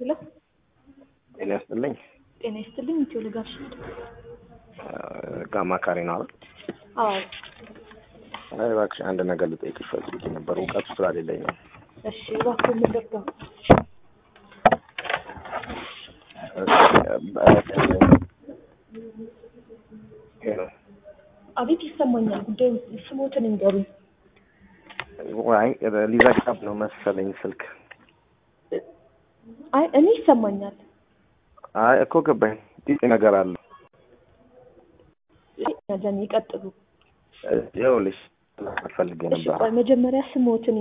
ሄሎ ጤና ይስጥልኝ። ጤና ይስጥልኝ። ኢትዮ ልጋሽ አማካሪ ነው አይደል? አዎ አይ እባክሽ አንድ ነገር ልጠይቅሽ ፈልጌ ነበር፣ እውቀቱ ስላሌለኝ ነው። እሺ እባክህ ምን ልርዳው? አቤት ይሰማኛል። ጉዳዩ ስሞትን እንገሩኝ። አይ ሊዘጋብ ነው መሰለኝ ስልክ። አይ እኔ ይሰማኛል። አይ እኮ ገባኝ። ጢጢ ነገር አለ። ጀን ይቀጥሉ። ይኸውልሽ ፈልጌ እሺ ነበር ቆይ መጀመሪያ ስሞትን